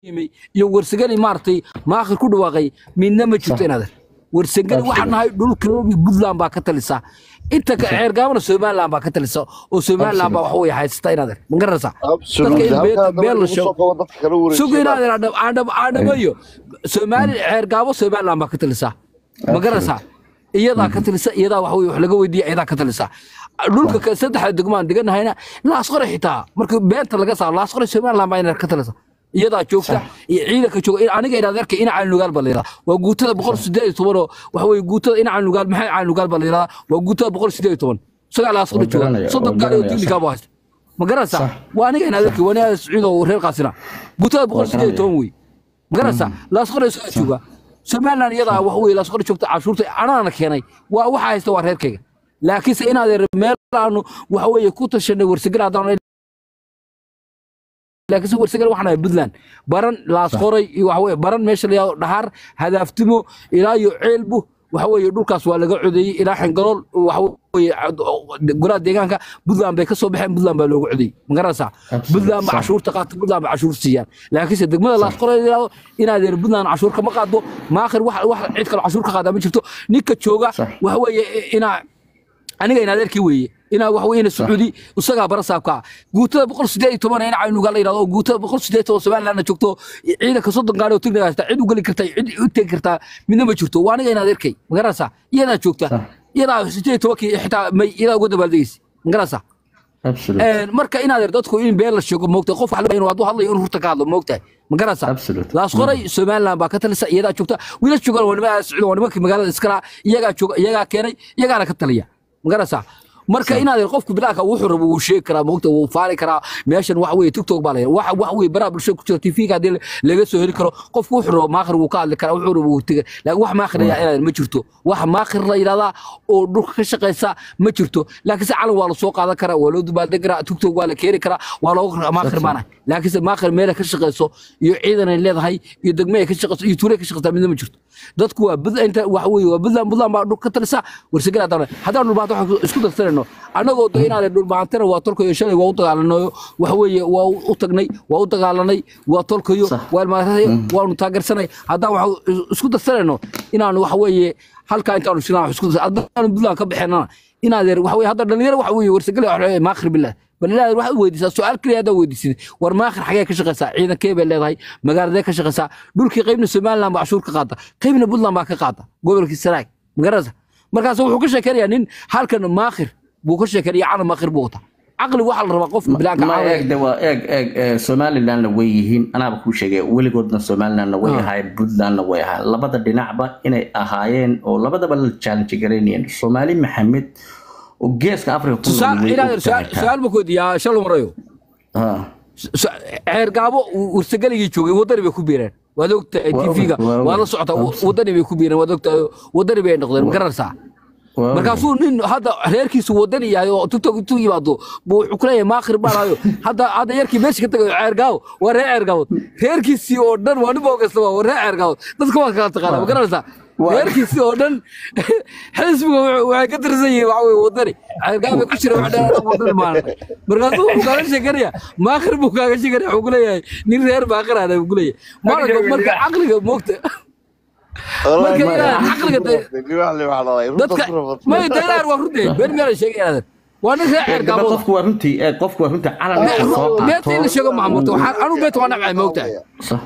yimi iyo warsagani maaragtay maakhir ku dhawaaqay midna ma jirto inaadan warsagani waxaan nahay dhulkii puntland baa ka talisa inta ka ceergaabana somaliland baa ka talisa oo somaliland baa wax way haysata inaadan ma garanaysaa dadka in been- been la sheego sugo inaadan aadhamayo soomaali ceergaabo somaliland baa ka talisa ma garanaysaa iyadaa ka talisa iyadaa wax wey wax laga weydiiya iyadaa ka talisa dhulka ka- saddexda degmaan deganahayna laasqore xitaa marka beenta laga saaro laasqore somaliland baa inaa ka talisa iyadaa joogta iyo ciidanka jooga in- aniga inaad arkay ina caanugaal baa layidhahdaa waa guutada boqol sideed iyo toban oo waxa weye guutada ina caanugaal maxay caanugaal baa layidhahdaa waa guutada boqol sideed iyo toban isagaa laasqore Waa jooga garanaya, soddon waa gaari oo garanaya, tignikaa buu haysta ma garanaysaa Sax. waa aniga inaad arkay waa nin sacuud oo reer qaasina guutada boqol sideed iyo toban wey ma garanaysaa laasqore isagaa jooga somaliland iyadaa wax wey laasqore joogta cashuurta anaana keenay waa waxa haysta waa reerkayga laakiinse inaad meel aanu waxa weeye ku tashanay warsagal haddaan laakiinse warsagal waxaan ahay puntland baran laasqoray iyo waxa weye baran meesha la yihahdo dhahaar hadaaftimo ilaa iyo ceelbu waxa weeye dhulkaas waa laga codeeyey ilaa xengalool waxa weeye golaha deegaanka puntland bay ka soo baxeen puntland baa looga codeeyey ma garanaysaa Absolutely. puntland ba Sax. cashuurta qaata puntland ba cashuur siiyaan laakiinse degmada laasqoray la yihahdo inaad yar puntland cashuur kama qaado maakhir wax wax cid kale cashuur ka qaada ma jirto ninka jooga Sax. waxa weeye inaa aniga in adeerkii weeye inaa wax weyne sacuudi isagaa barasaabka ah guutada boqol sideed iyo toban in caynuga la yidhahdo oo guutada boqol sideed iyo toban somalilandna joogto ciidanka soddon gaari oo tigniga haysta cid u geli karta cid u tegi kartaa midna ma jirto waa aniga in adeerkay magaranaysaa iyadaa joogta Sax. iyadaa sideed iyo tobankii xitaa may iyadaa uga dabaaldegeysa magaranaysaa Absolutely. Een, marka in adeer dadku in been la sheego moogta qof wax inuu hadduu hadlayo inuu rurta ka hadlo moogtahay ma garanaysaa Absolutely. laas qoray somaliland baa ka talisa iyadaa joogta wiilas joogaan waa nimaa socda waa nimankii magaalada iskala iyagaa jooga iyagaa keenay iyagaana ka taliya ma garanaysaa marka inaad qofku bilaaka wuxuu rabo wuu sheegi karaa moogta wuu faari karaa meeshan wax weye tiktok baa layidha wax wax weye baraha bulshada ku jira tv-ga haddii laga soo heli karo qofku wuxuu rabo maakhir wuu ka hadli karaa wuxuu rabo wuu tega laakiin wax maakhir ayaa inaad ma jirto wax maakhir la yidhahdaa oo dhulka ka shaqaysa ma jirto laakiinse calan waa la soo qaadan karaa waa loo dubaaldegi karaa tiktok waa la keeni karaa waa looga maakhir maanahay laakiinse maakhir meelay ka shaqayso iyo ciidan ay leedahay iyo degme ay ka shaqayso iyo tuulay ka shaqaysaa midna ma jirto dadku waa bud inta waxa weeye waa budland budland baa dhul ka talisa warsagal haddaan haddaan dhulbaanta waxaan isku darsanayno annagoo da inaad dhulbaantana waa tolkayo shalay waa u dagaalanayo waxa weeye waa u tagnay waa u dagaalanay waa tolkayo Sax. waa ilmaaraday waanu taageersanay haddaan waxaan isku darsanayno inaanu waxa weeye halkaa intaanu shiraan wax isku darsan haddaan budland ka baxeenana inaad waxa weeye hadda dhalinyaro waxa weeye warsagal waxa weeye maakhir billah bal ilaahay waxaad weydiisaa su-aal keliya haddaad weydiisid war maakhir xagee ka shaqaysaa ciidankee bay leedahay magaaladee ka shaqaysaa dhulkii qaybna somaliland baa cashuur ka qaata qaybna puntland baa ka qaata gobolkii sanaag magaranaysa markaas wuxuu ka sheekeynayaa nin halkan maakhir buu ka sheekeynaya calan maakhir buu wataa caqli waxaa la rabaa qofka bilaanka ma caqli eeg de waa eeg eeg ee, somalilandna way yihiin anaaba kuu sheegay weligoodna somalilandna way Ah. ahaayeen puntlandna way ahaayeen labada dhinacba inay ahaayeen oo labadaba la challenge garaynayeen soomaali maxamed oo geeska africa ku nool tusaal way inaad og tahay taa. su-aal ma koodiyaa shalom marayo Ah. ceer gaabo warsageligii joogay wadani bay ku biireen waad ogtahay Waa og- tv-ga waa og. waa la socotaa wadani bay ku biireen waad ogtahay wadani bay noqdeen ma garanaysaa Waa- markaasuu nin hadda reerkiisu wadani yahay oo tiktok intuu yimaado buu wuxuu kuleeyahay maakhir baanayo hadda hadda yarkii meesha ka tagayo ceergaawo waa reer ceergaawood reerkiisii oo dhan waa nin boogasta waa reer ceergaawood dadka waa kala taqaana ma garanaysaa Waa- reerkiisii oo dhan xisbiga wuxuu- waxay ka tirsan yihiin waxa weye wadani ceergaawo bay ku jira wax dhan wadani maana markaasuu wuxuu kaaga sheekanaya maakhir buu kaaga sheekanaya wuxuu kuleeyahay nin reer maakhir aana buu kuleeyahay marka marka caqliga moogta marka ilaa caqliga de- dadka may daylaar waa runtii been meel ay sheegayaan waa nin reer ceer Eeg, daba gaabooda qofku waa runtii eeg, qofku waa runtii calan Me- inuu soo qaato. beenta in la sheego maamulta waxaan anu beenta waa nabcay moogtahay Sax.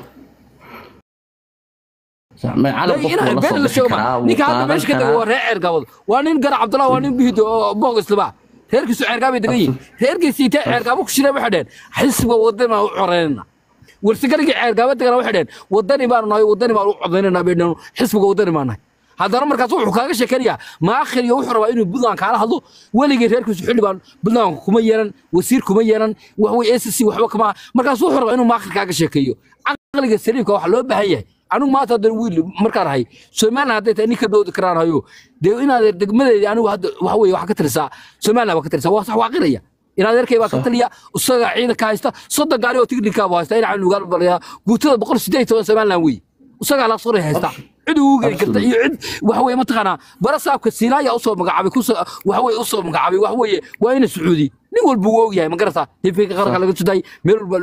Sax, ma calan qofku waa la been soo la bixi sheego karaa, ma wuu ninka hadda qaadan meesha ka taga karaa. waa reer ceer gaabooda waa nin gara cabdullah waa nin bihido oo boog islaba reerkiisu ceer gaabay degan yihin reerkiisii intee ceer gaabo ku shireen waxay dheheen xisbiga wadani baan u coreynayna warsigaligii ceer gaaba degana waxay dheheen wadani baanu nahay wadani baan u codaynayna bay dheheen xisbiga wadani baan nahay haddana markaas wuxuu kaaga sheekanayaa maakhir iyo wuxuu rabaa inuu puntland kaala hadlo weligii reerkiisu xildhibaan puntland kuma yeelan wasiir kuma yeelan waxwey s c waxba kama markaas wuxuu rabaa inuu maakhir kaaga sheekeeyo caqliga saliimka waxa loo baahan yahay anigu maanta hadda wiil markaan ahay somaliland hadday tahay ninka doodi karaan hayo dee inaad degmadeedii anigu hadda waxa weye waxa ka tirisaa somaliland baa ka tirisaa waa sax waaqinaya inaad erkay baa ka taliya isaga ciidanka haysta soddon gaari oo tignika buu haysta inaca nugaal balaya guutada boqol sideed iyo toban somaliland weeye isagaa la soo haysta cid ugu geli karta iyo cid waxa weye mataqaanaa barasaabka siinaaya usoo magacaabay kusoo waxa weye usoo magacaabay waxa weeye waa ina sacuudi nin walba uu ogyahay ma garataa hifinka qaranka laga sudaayay meel walba la ogyahay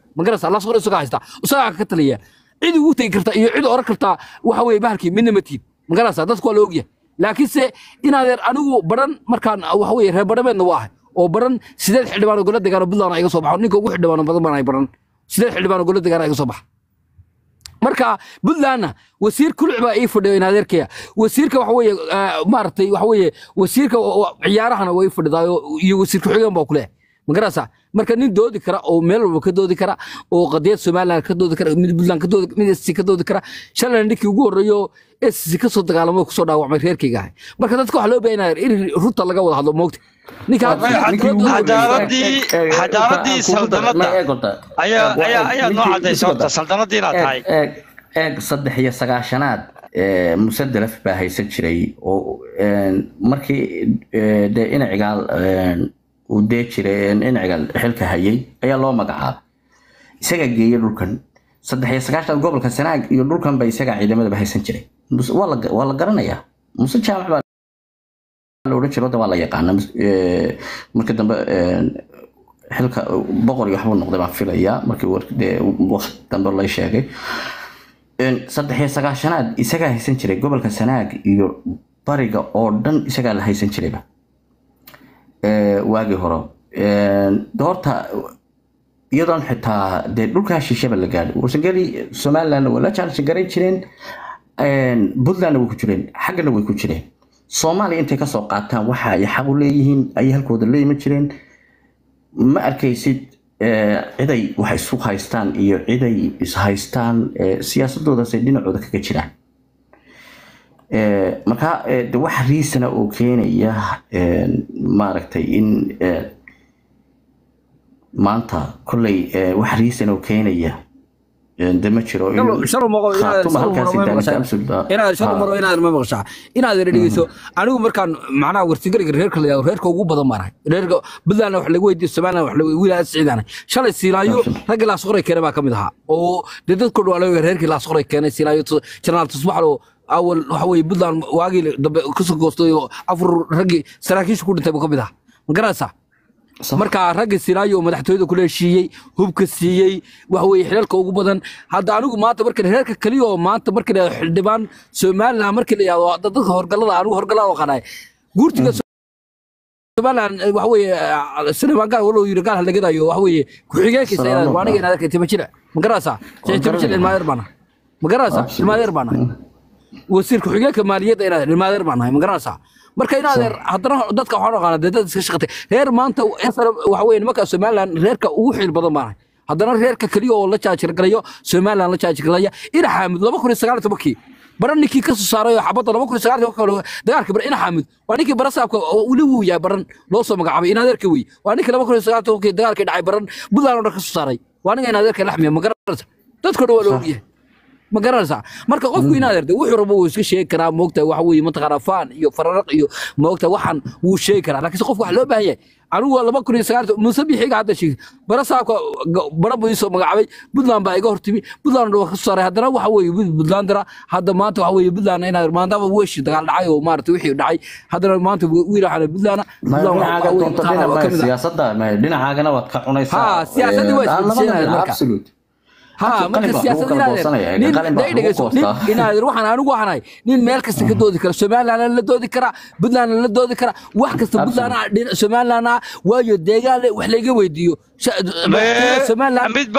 magarasa laas qore isagaa haysta isagaa ka taliya cid ugu tegi karta iyo cid oran karta waxa weeye bahalkii midna ma tiid magarasa dadku waa la ogyahay laakiinse inaadeer anigu baran markaan waxa weeye reer badhameedna waa ahay oo baran sideed xildhibaan oo gola degaan oo puntland iga soo baxo ninka ugu xildhibaan badan baan ahay baran sideed xildhibaan oo gola degaan iga soo baxa marka puntlandna wasiir kuluc baa ii fadhiyo in adeerkaya wasiirka waxa weeye maaragtay waxa weeye wasiirka ciyaarahana way fadhidaayo iyo wasiir ku-xigeen baa kuleh magarasa marka nin doodi kara oo meel walba ka doodi kara oo qadiyad somaliland ka doodi kara mid puntland ka doodi mid sc ka doodi kara shalayna ninkii ugu horreeyo sc ka soo dagaalamay kusoo dhaawacmay reerkayga ahay marka dadka waxaa loo baahan yahay in runta laga wada hadlo moogta ninka cadaaladii cadaaladii saldanada ayaa ayaa ayaa noo cadaysa horta saldanadii inaad tahay eeg eeg saddex iyo sagaashanaad musadelaf baa haysan jiray oo markii dee inacigaal uu dee jiray inacigaal xilka hayay ayaa loo magacaabay isagaa geeyey dhulkan saddex iyo sagaashanaad gobolka sanaag iyo dhulkan ba isagaa ciidamadaba haysan jiray waa la garanayaa muse jaamac baa la odhan jiro waa la yaqaana marka dambe xilka boqor iyo waxbuu noqday baan filayaa markii waqti dambe lay sheegay saddex iyo sagaashanaad isagaa haysan jiray gobolka sanaag iyo bariga oo dhan isagaa la haysan jirayba waagii hore horta iyadoon xitaa dee dhulkaa shishaba la gaadhay warsangeli somalilandna waa la jaalasha garan jireen puntlandna way ku jireen xaggana way ku jireen soomaaliya intay kasoo qaataan waxa ay xaq u leeyihiin ayay halkooda la iman jireen ma arkaysid ciday wax isu haystaan iyo ciday ishaystaan siyaasadoodaasay dhinacooda kaga jiraan marka de wax riisana oo keenaya maaragtay in maanta kolley wax riisan oo keenaya de ma jiro inaad ma maqashaa inaad dhegeyso anigu markaan macnaha warsigariga reerka la reerka ugu badan baan ahay reerka puntland wax lagu weydiiyo somaliland wax lagu wiilaa siciidaan shalaysiinaayo raggi laasqoray keenay baa ka mid ahaa oo dee dadku dhawaa laga reerkii laasqoray keenay siinaayo jenaraal tusbaxlo awal waxa weeye puntland waagii dambe kasoo goostay oo afur raggii saraakiisha ku dhintay buu ka mid ahaa ma garanaysaa marka ragga sinaayo oo madaxtooyada kula heshiiyey hubka siiyey waxa weeye xilalka ugu badan hadda anigu maanta marka reerka kaliya oo maanta marka la xildhibaan somaliland marka la yihahdo dadka horgalada anigu horgalada qanaay guurtiga somaliland waxa weeye saleemaan gaal walow yiri gaal halagadayo waxa weeye ku-xigeenkiisa waa aniga inaad arkay timajira ma garanaysaa timajira ilmaadeer baana ma garanaysaa ilmaadeer baana wasiir ku-xigeenka maaliyadda inaad ilmaadeer baan nahay ma garanaysaa marka inaadeer haddana dadka waxaan aqaana dee dad iska shaqatay reer maanta waxa weye nimanka somaliland reerka ugu xiil badan baan nahay haddana reerka keliya oo la jaajirgalayo somaliland la jaajirgalaya ina xaamid laba kun iyo sagaal iyo tobankii bara ninkii ka soo saaray oo xabadda laba kun iyo sagaal iyo tobankii dagaalka bara ina xaamid waa ninkii bara saabka weli wuu yahay baran loo soo magacaabay inaadeerka wey waa ninkii laba kun iyo sagaal iyo tobankii dagaalkii dhacay baran buntland oo dhan ka soo saaray waa ninka inaadeerka laxmiya ma garanaysa dadka dhan waa la ogyahay ma garanaysaa marka qofku inaad erde wuxuu rabo wuu iska sheegi karaa moogta waxa weeye mataqaanaa faan iyo fararaq iyo moogta waxan wuu sheegi karaa laakiinse qofku waxa loo baahan yahay anigu laba kun iyo sagaal muuse bixiga hadda sheegay bara saabka bara buu isoo magacaabay puntland baa iga hortimi puntland waa ka soo saaray haddana waxa weeye puntlandera hadda maanta waxa weeye puntland inaad maadaama weeshi dagaal dhacay oo maarata wixii dhacay haddana maanta wiil waxaan puntland siyaasadda dhinacaagana waad ka cunaysaa ha siyaasaddii waa isbedeshanaya marka ها marka siyaasad inaadeer waxaan anigu ahanahay nin meel kasta ka doodi kara somaliland la doodi kara puntland la doodi kara wax kasta puntland somaliland waayo deegaan wax laga weydiiyo mid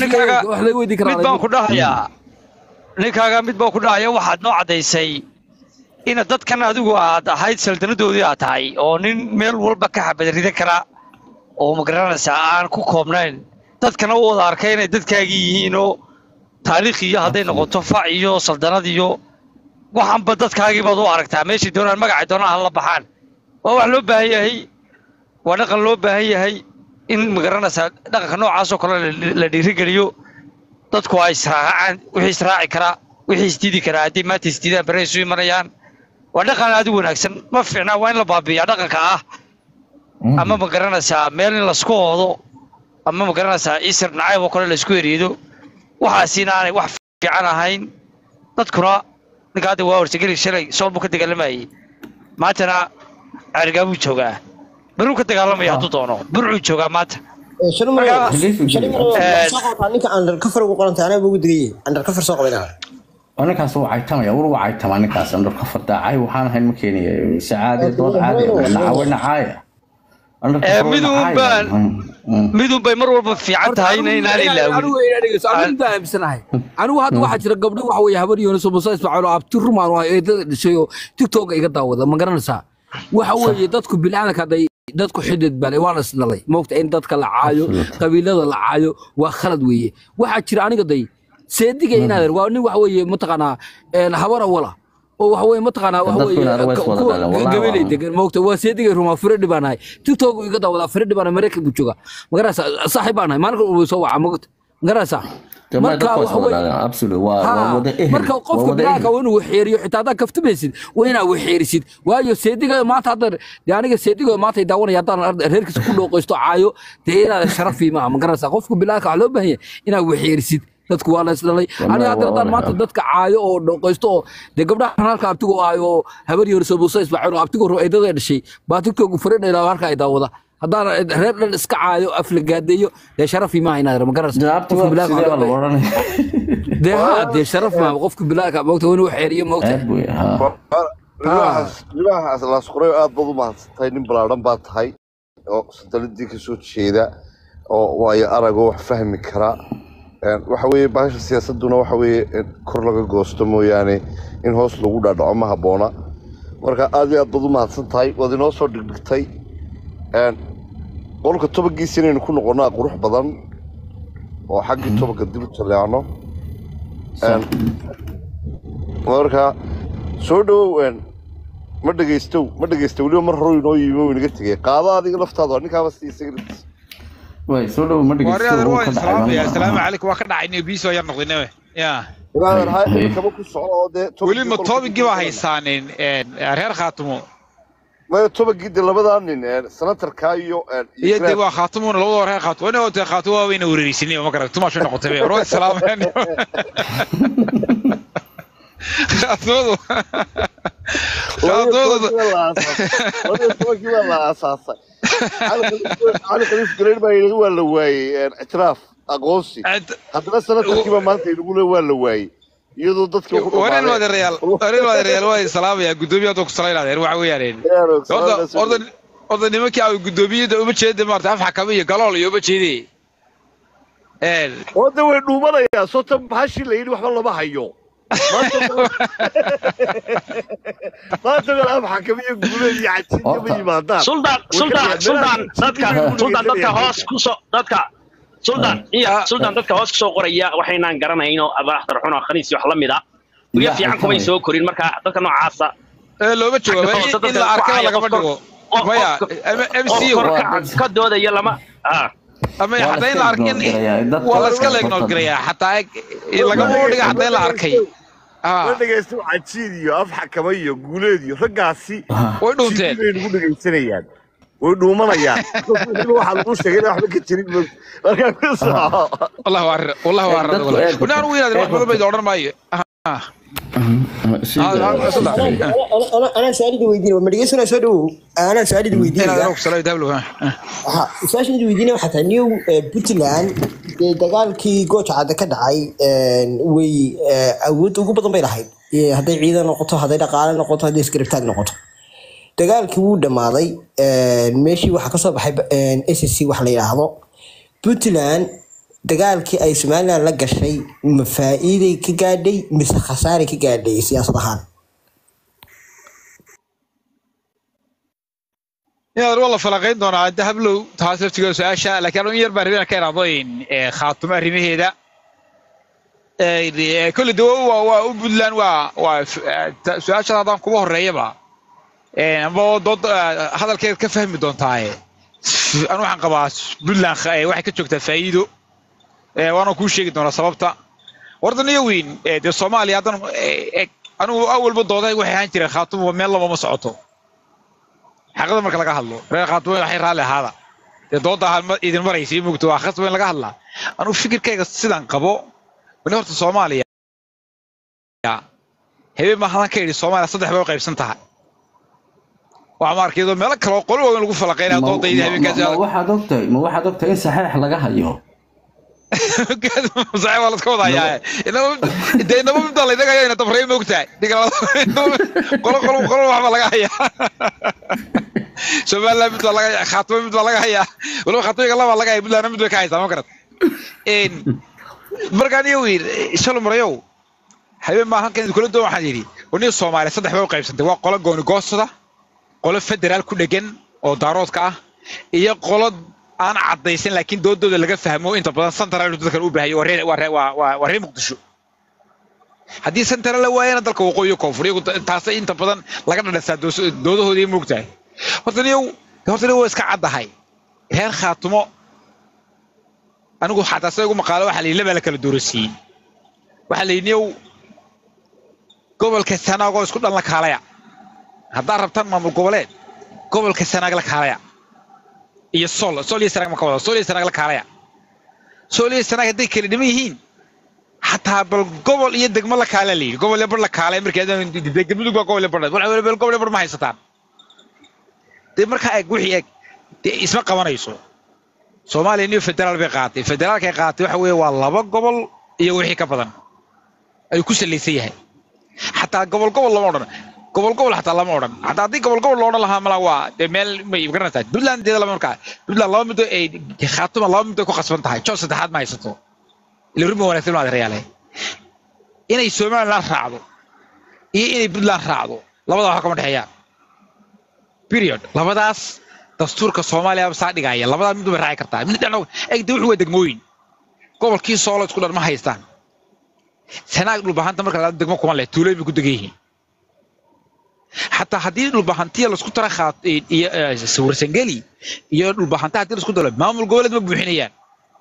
baan ku dhahayaa ninkaaga mid baan ku dhahaya waxaad noo caddaysay ina dadkan adigu aad ahayd saldanadoodii aad tahay oo nin meel walba ka xabadridan kara oo magaranaysaa aan ku koobnayn dadkana u wada arkay inay dadkaagii yihiinoo taariikh iyo hadday noqoto fac iyo saldanad iyo waxaanba dadkaagii baad u aragtaa meeshay doonaan magacay doonaan hala baxaan waa wax loo baahan yahay waa dhaqan loo baahan yahay in magaranaysaa dhaqanka noocaasoo kale la dhiirigeliyo dadku ay israacaan wixii israaci karaa wixii isdiidi karaa haddii maanta isdiidaan bere isu imanayaan waa dhaqan aad u wanaagsan ma fiicnaa waa in la baabiiyaa dhaqanka ah ama magaranaysaa meel in lasku oodo ama ma garanaysaa isir nacayb oo kale laysku eriido waxaasina aanay wax fiican ahayn dadkuna ninka hadda waa horsageli shalay sool buu ka dagaalamayay maantana cergaa buu joogaa baruu ka dagaalamaya hadduu doono burcuu joogaa maanta ninka undercover ugu qoranta anaa ugu digay undercover soo qabayna ninkaas wuu caytamaya wur waa caytamaa ninkaas undercover daacay waxaan ahayn ma keenaya si caadi dood caadi nacawe nacaaya midunbaan midun bay mar walba fiican tahay inaan ilaawin aaminsanahay anigu hadda waxaa jira gabdho waxa weye habar yoonis oo musa ismaaciil oo abti rumaan oo eedada dhashay oo tiktoka iga daawada ma garanaysaa waxa weeye dadku bilaadanka hadday dadku xidid bale waa la isdhalay moogta in dadka la caayo qabiilada la caayo waa khalad weeye waxaa jira aniga day seediga inaadeer waa nin waxa weeye mataqaanaa habar awala oo waxa weeye mataqaanaa waxa weeye gabaley degan moogta waa seediga rumaa firadhi baan ahay tiktok iga daawadaa firadhi baan maraykan buu joogaa magaraysaa saaxiib baan ahay maalin uu soo waca moogta magaraysaa marka qofka bilaaka waa inuu waxeeriyo xitaa haddaad kaftamaysid waa inaa waxeerisid waayo seediga maanta hadda dee aniga seediga maanta daawanaya haddaan reerkiisa ku dhooqaysto caayo dee inaad sharafii maaha magaraysaa qofka bilaaka waxaa loo baahan yahay inaad waxeerisid dadku waa la isdhalay aniga hadda haddaan maanta dadka caayo oo dhooqaysto oo dee gabdhahan halka abtigo ahayo oo habar yoriso muuse ismaaciil oo abtigo eedada dhashay baa tiktoku faradhayla halka ay daawada haddaan reer dhan iska caayo aflagaadeeyo dee sharafii maaha inaad magarasdee ha dee sharaf maaha qofka bilaaka moogta waa inuu xeeriyo moogta libaaxaas laasqoray aad baad u mahadsantahay nin ballaaran baa tahay oo sandaladii ka soo jeeda oo waayo aragoo wax fahmi kara waxa weeye bahasha siyaasaduna waxa weeye kor laga goosto mooyaane in hoos lagu dhaadhaco ma habboona marka aad iyo aad baad u mahadsan tahay waad inoo soo dhigdhigtay qolka tobankiisa inaynu ku noqonnaa qurux badan oo xaggii tobanka dib u jaleecno marka soo dhowow ma dhegaystow ma dhegaysta weliba mar hore inoo yimi oo inaga tegay qaado adiga laftaada ninkaaba si isaga way soo dhow ma asalaamu calaykum waa ka dhacay biisoo yar noqdaynawe ya weli ma toobigii baa haysaanin reer khaatumo maya tobankii de labadaa nin senatarka iyo iyo de waa khaatumuna labadoo reer khaatumo ina wata khaatumo waa wayna wereerisinay ma garata tumaashay noqotay war waa islaameen khaatumadu tobankii baa la aasaasay cali khaliif gareer baa yidhi waa la waayey ictiraaf aqoonsi haddana senatarkiiba maanta inagule waa la waayey iyadoo dadka warin wadeerayaal warin wadeerayaal waa islaamaya guddoomiye hadda ku salaynaadeen waxa weeyaan orda nimankii ay guddoomiyada uma jeeda maarta af xakame iyo galool iyo uma jeedee wada way dhuumanayaan sota bahashii la yidhi waxba lama hayo maanta meel af xakame iyo guuleed iyo cajiin kama yimaadaan suldaan suldaan suldaan dadka suldaan dadka hoos kusoo dadka suldaan iya suldaan dadka hoos kusoo qoraya waxaynaan garanayno abaxdar xun oo khaniis wax la mid ah guryo fiican kumay soo korin marka dadka noocaasa looma jooga in la arkaba lagama dhigo maya mc ka doodaya lama ama hataa in la arkin waa la iska leegnool garayaa xataa lagama dhiga hataa in la arkay ma dhegaysto cajiid iyo af xakama iyo guuleed iyo raggaasi way dhuunteen bay nagu dhegaysanayaan way dhuumanayaan waxaa lagu sheegay waxba ka jirin markaa ku soco والله وار والله وار ونحن وين هذا الواحد ما يدور maayo anaa su-aalida weydiinaya ma dhegeysana soo dhowow anaa su-aalida weydiinaya su-aashada weydiinaya waxaa tahay new puntland dee dagaalkii gooja cadde ka dhacay way awood ugu badan bay lahayd hadday ciidan noqoto hadday dhaqaale noqoto hadday isgarabtaag noqoto dagaalkii wuu dhammaaday meeshii waxaa kasoo baxay s c wax la yidhaahdo puntland dagaalkii ay somalilan la gashay ma faa'iiday ka gaadhay mise khasaaray ka gaadhay siyaasad ahaan inaad wala falaqayn doonaa hadda hablow taas laftigeeda su-aasha laakiin anu in yar baan rabina ka iraadooyin khaatumo arrimaheeda kolley de waa waa u puntland waa waa su-aashada haddaan kuga horreeyaba amba dood hadalkeed ka fahmi doontaaye anu waxaan qabaa puntland waxay ka joogtaa faa'iido waana kuu sheegi doonaa sababta wardan iyo weyn dee soomaaliya haddan anigu awalba dooday waxay ahaan jireen khaatumo meel laba ma socoto xaqada marka laga hadlo reer khaatumo waxay raalli ahaada dee doodda idin maraysa iyo mugto waa khasba in laga hadlaa anigu fikirkayga sidaan qabo wani horta soomaaliya habeen baan hadan ka idhi soomaaliya saddex bay u qaybsan tahay waa maarkeedo meelo kale oo qolo waaweyn lagu falaqeynaya Ma- doodayda ma- habeenkaasi ma- ma waxaad ogtahay ma waxaad ogtahay in saxeex laga hayo saxiib waa laska wadayaa dee inaba midbaa laynaga hayaa ina dabrey ma ogtahay qolo qolo qolo waxbaa laga hayaa somaliland mid baa laga hayaa khaatimo mid baa laga hayaa waliba khaatimiga labaa laga haya puntlandna mid bay ka haysaa ma garat markaan iyo wiir shalom marayow habeen maa halkan idinkula doon waxaan yidhi waniga soomaaliya saddex bay u qaybsantay waa qolo gooni goostada qolo federaal ku dhegan oo daaroodka ah iyo qolo aan caddaysan laakiin doodooda laga fahmo inta badan central dadkan u baahayo waa reer- waa reer- waa- waa- waa reer muqdisho haddii central la waayana dalka waqooyi koonfur iyagu taasay inta badan laga dhadhasaa doos- doodahoodii moogtahay horta niyow horta niyow waa iska caddahay reer khaatumo anigu xataa sida igu maqaalo waxaa la yidhi labaa la kala doorasiiyey waxaa la yidhi niyow gobolka sanaagoo isku dhan la kaalaya haddaad rabtaan maamul goboleed gobolka sanaag la kaalaya iyo sol sol iyo sanaag ma ka wada sol iyo sanaag la kaalaya sol iyo sanaag hadday kala dhiman yihiin xataa bal gobol iyo degmo la kaala la yidhi gobol iyo bar la kaalay markii degmadu waa gobol iyo bar wal bal gobol iyo bar ma haysataan dee markaa eeg wixii eeg dee isma qabanayso soomaaliya niyo federaal bay qaatay federaalkay qaatay waxa weeye waa laba gobol iyo wixii ka badan ayuu ku salaysan yahay xataa gobol gobol lama odhan gobol gobol xataa lama odhan xataa haddii gobol gobol loo odhan lahaa malaa waa dee meel may garanaysaa puntland deeda lama markaa puntland laba midoo ay khaatuma laba midoo ku khasban tahay jood saddexaad ma haysato ila rumi wanaagsan maad reyaale inay somaliland raacdo iyo inay puntland raacdo labada waxa kama dhexeeyaan period labadaas dastuurka soomaaliya saa dhigaya labadaa mid bay raaci kartaa mid dhexna egde wuxuu waa degmooyin gobolkii soolo isku dhan ma haystaan sanaag dhulbahanta marka la degmo kuma leh tuulooyin bay ku degan yihiin xataa haddii dhulbahantiya laisku tara khaat iyo warsangeli iyo dhulbahanta haddii laisku dalo maamul goboleed ma buuxinayaan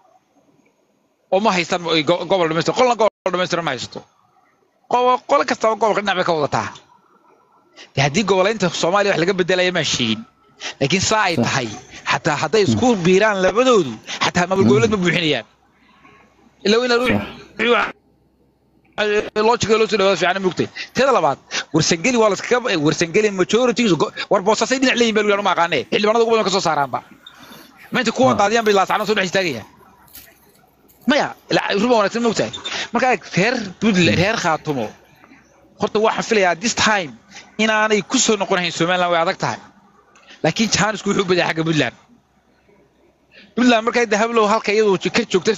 oo ma haystaan go- gobol dhamaystir qolna gobol dhamaystiran ma haysato Qo- qolo kastaba gobolka dhinac bay ka wadataa dee haddii goboleynta soomaaliya wax laga bedelaya maan sheegin laakiin saa ay tahay xataa hadday isku biiraan labadoodu xataa maamul goboleed ma buuxinayaan ilaa inaad logica loo soo dhawaada fiican mugtay teeda labaad warsangeli waa laskaga warsangeli majority war boosasay dhinac leeyihin baa lagu ma aqaanee xildhibaanada ugu badan ka soo saaraanba ma inta kuwan daadiyaan bay laasacno soo dhex istaagayaan maya ruba wanaagsan mogtahay marka reer puntland reer khaatumo horta waxaan filayaa this time inaanay ku soo noqonahayn somaliland way adag tahay laakiin jaanisku wuxuu u badaa xagga puntland puntland markay dahablow halka iyadu ka joogta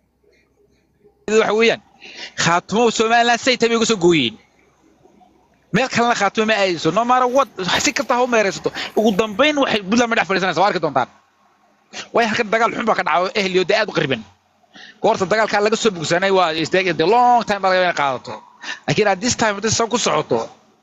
waxa weeyaan khaatumo somaliland say tahay bay uga soo gooyeen meel kalena khaatumo ma aadayso no matter what si kasta ha u meeraysato ugu dambayn waxay puntland ma dhex fadhiisanaysa waa arki doontaan way halkan dagaal xun baa ka dhaca ehliyo dee aad u qariban goorta dagaalkaa laga soo bogsanay waa istaag the long time baa laga inay qaadato laakiin at this time hadday san ku socoto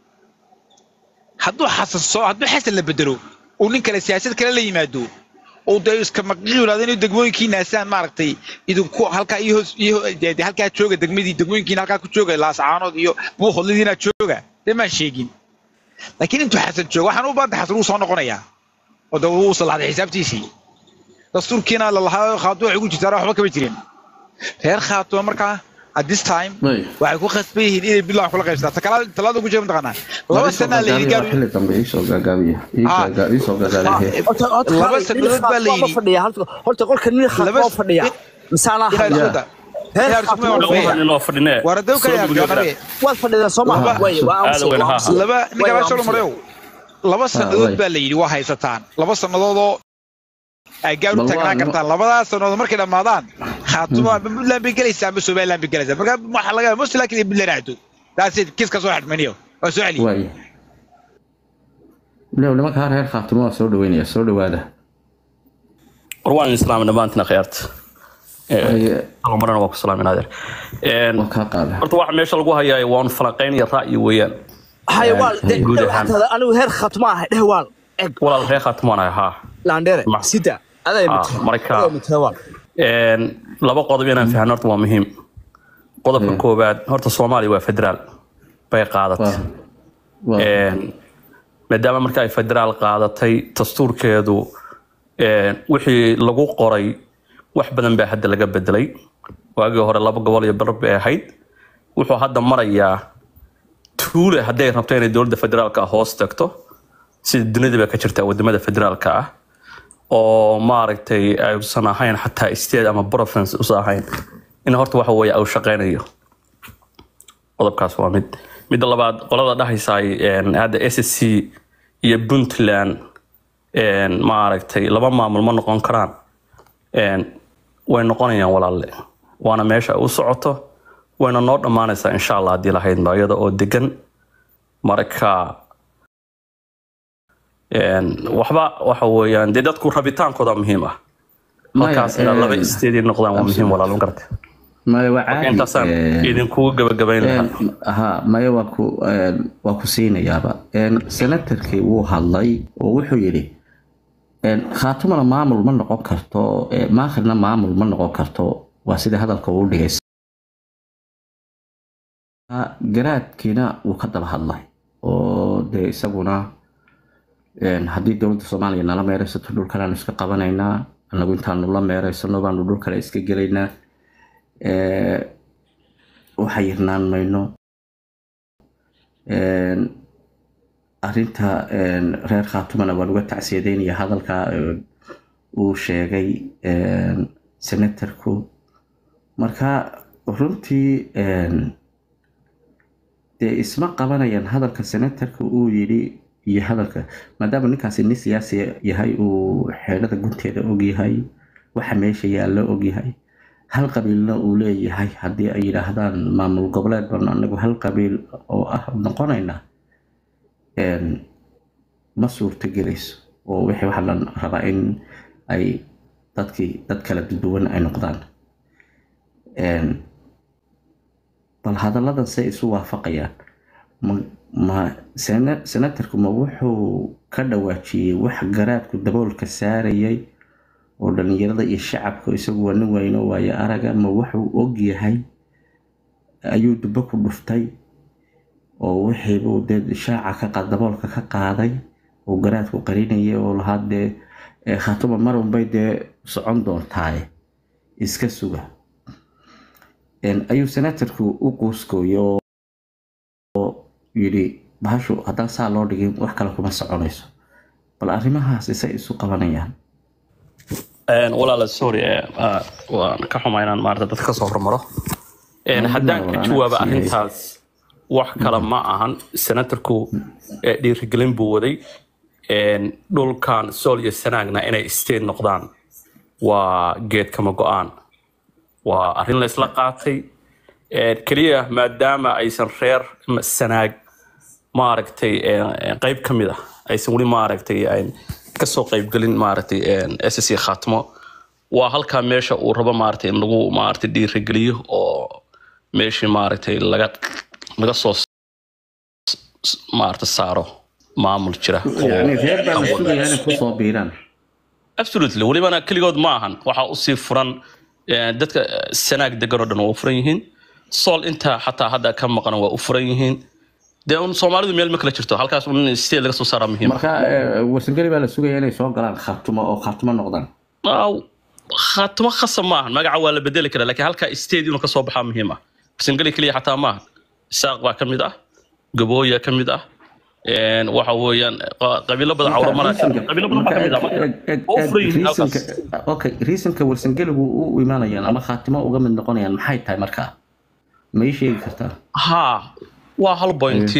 hadduu xasan soo hadduu xasan la bedelo uu nin kale siyaasad kale la yimaado oo dee iska maqiilaado inuu degmooyinkii naasaan maaragtay idinku halkaa iyo hoos iyo dee halkaa jooga degmadii degmooyinkiina halkaa ku jooga laascaanood iyo buuhodladiina jooga dee maan sheegin laakiin intuu xasan joogo waxaan u baanta xasan wuu soo noqonayaa oo dee wuu salaxday xisaabtiisii dastuurkiina lalahaa khaatumo waxay ugu jirtaan waxba kama jirin reer khaatumo markaa at this time waxay ku khasban yihiin inay bilan kula qaybsataan talaada ugu jira mataqaanaa laba sanaa la yidhi gaar xilli dambe iisoo gaagaabiya iisoo gaagaabiya laba sanadood baa la yidhi fadhiya horta qolka nin khaatimo fadhiya misaanaa hadla waad fadhideen soo maha laba ninkaasoo mareyow laba sannadood baa la yidhi waa haysataan laba sannadoodoo ay gaar u taagnaan kartaan labadaas sannadood markay dhammaadaan khaatumo ama puntland bay gelaysaa ama somaliland bay gelaysaa marka waxaa laga yaaba mostly laakiin puntland aado taasid kiska soo xadmaniyo waa soo celiyo lew nimanka har reer khaatumo waa soo dhaweynaya soo dhawaada war waan islaam dhammaantina khiyaarta marana waa ku salaamin adeer waa kaa qaada horta waxa meesha lagu hayaa waa un falanqaynaya ra'yi weeyaan haye waal anigu heer khaatimo ahay dheh waal eg walaal reer khaatumaan ahay haa laandheere Ma- sida aday marka mitewal een, laba qodob inaan fahno horta waa muhiim qodobka Mm. koowaad horta soomaaliya waa federaal bay qaadatay Een, maadaama marka ay federaal qaadatay dastuurkeedu een, wixii lagu qoray wax badan baa hadda laga bedelay waagii hore laba gobol iyo bar bay ahayd wuxuu hadda marayaa tuule hadday rabto inay dowladda federaalka hoos tagto sida dunidaba ka jirta wadamada federaalka ah oo maaragtay aysan ahayn xataa state ama province usan ahayn in horta waxa weeye uu shaqeynayo qodobkaas waa mid midda labaad qolada dhahaysaay hadda s c iyo puntland maaragtay laba maamul ma noqon karaan way noqonayaan walaalle waana meesha ay u socoto wayna noo dhammaanaysaa insha allah haddii lahaydba iyada oo degan marka waxba waxa weeyaan dee dadku rabitaankooda muhiim ah halkaas inaad laba isteedii noqdaan waa muhiim walaal ma garata maya waa caadi intaasaan idinkugu gabagabayn lahaa ha maya waa ku waa ku siinayaaba senatarkii wuu hadlay oo wuxuu yidhi khaatumana maamul ma noqon karto maakhirna maamul ma noqon karto waa sida hadalka uu dhigay garaadkiina wuu ka daba hadlay oo dee isaguna haddii dowladda soomaaliya nala meeraysato dhulkaleanu iska qabanaynaa anagu intaanu la meeraysano baanu dhul kale iska gelaynaa waxa yirnaan mayno arinta reer khaatumana waan uga tacsiyadeynaya hadalka uu sheegay senatarku marka runtii dee isma qabanayaan hadalka senatarka uu yidhi iyo hadalka maadaama ninkaasi nin siyaasi yahay uu xeelada gunteeda ogyahay waxa meesha yaalla ogyahay hal qabiilna uu leeyahay haddii ay yidhaahdaan maamul goboleed baan anagu hal qabiil oo ah noqonayna ma suurto gelayso oo wixii waxaa la rabaa in ay dadkii dad kala duwan ay noqdaan bal hadalladan say isu waafaqayaan ma senatarku ma wuxuu ka dhawaajiyey wax garaadku daboolka saarayay oo dhalinyarada iyo shacabka isagu waa nin weyno waayo araga ma wuxuu ogyahay ayuu dubbo ku dhuftay oo wixiibuu dee shaaca ka daboolka ka qaaday oo garaadku qarinayay oo lahaa dee khaatuma marunbay dee socon doontaaye iska suga ayuu senatarku u quuskooyay oo yidhi bahashu haddaan saa loo dhigin wax kale kuma soconayso bal arrimahaas isay isu qabanayaan walaala sorry waan ka xumaa inaan maarata dadka kasoo hormaro haddaan ka jawaaba arrintaas wax kale ma ahan senatarku dhiirigelin buu waday dhulkan sool iyo sanaagna inay state noqdaan waa geed kama go-aan waa arrin la isla qaatay keliya maadaama aysan reer sanaag maaragtay qayb ka mid ah aysan weli maaragtay kasoo qaybgelin maaragtay ssc khaatimo waa halkaa meesha uu rabo maaragtay in lagu maaragtay dhiirigeliyo oo meeshii maaragtay laga laga soo maaragtay saaro maamul jira absolutely welibana keligood ma ahan waxaa usii furan dadka sanaag degan oo dhan waa u furan yihiin sool inta xataa hadda ka maqan waa u furan yihiin dee un soomaalidu meel ma kala jirto halkaas un state laga soo saaraa muhiim marka warsangeli baa la sugaya inay soo galaan khaatumo oo khaatumo noqdaan khaatumo khasab maahan magaca waa la bedeli karaa laakiin halkaa state inuu kasoo baxaa muhiim ah warsangeli keliya xataa maahan isaaq baa ka mid ah gabooya ka mid ah waxa weeyaan qabiilo badan cawramana qabiilo badan baa ka mid ah oo furan yihiin halkaas okay reasonka warsangeligu u imaanayaan ama khaatimo uga mid noqonayaan maxay tahay markaa ma ii sheegi kartaa ha waa hal bointi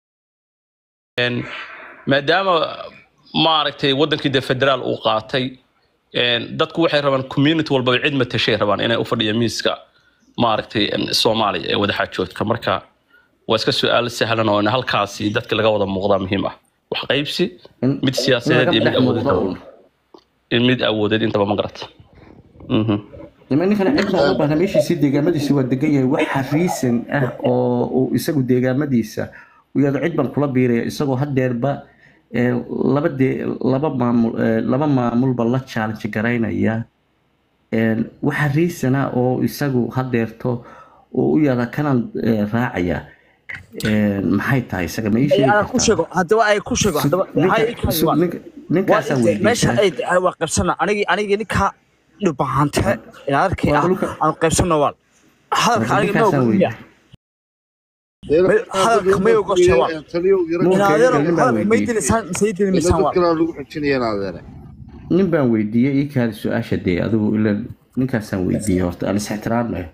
maadaama maaragtay wadankii dee federaal uu qaatay dadku waxay rabaan community walbaba cid matashay rabaan inay u fadhiya miiska maaragtay soomaaliya ee wadaxaajoodka marka waa iska su-aal sahlan oo halkaasi dadka laga wada muuqdaa muhiim ah wax qaybsi mid siyaasadeed iyo mid awoodeed mid awoodeed intaba ma garata ninkana cid baa u baahna meeshiisii deegaamadiisi waa degan yahay waxa reason ah oo uu isagu deegaamadiisa uu yado cid baan kula biiraya isagoo hadeerba laba dee laba maamul laba maamulba la challenge garaynaya waxa reason ah oo isagu hadeerto oo u yada kanaan raacaya maxay tahay isaga ma ii sheegi ku sheego haddaba ay ku sheego haddaba ninkaasaa meesha ay waa qabsana anigi anigi ninkaa dhibahante inaad arkay ah aan qaybsano waal hadalka aniga noo hadalka may oga jawaab inaadeero hadalka may dilisaan masay dilimisaan waa dadkana lagu xijinaya inaadeere nin baan weydiiyey ii kaadi su-aasha dee adigu ila ninkaasaan weydiiyey horta aan is ixtiraamnayo